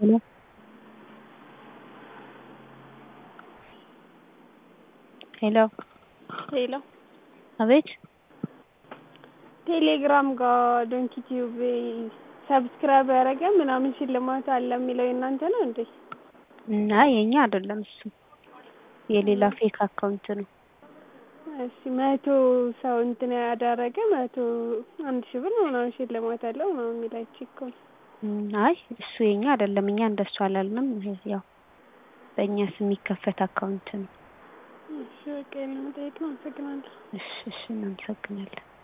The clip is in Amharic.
ሄሎ ሄሎ ሄሎ አቤት ቴሌግራም ጋር ዶንኪ ቲዩብ ሰብስክራይብ ያደረገ ምናምን ሽልማት አለ የሚለው የእናንተ ነው እንዴ? እና የኛ አይደለም እሱ የሌላ ፌክ አካውንት ነው። እሺ መቶ ሰው እንትን ያደረገ መቶ አንድ ሺህ ብር ምናምን ሽልማት አለው ምናምን የሚል አይቼ እኮ ነው። አይ እሱ የኛ አይደለም። እኛ እንደሱ አላልንም። ያው በእኛ ስም የሚከፈት አካውንት ነው። እሺ በቃ የለም መጠየቅ ነው። አመሰግናለሁ። እሺ እሺ እናመሰግናለን።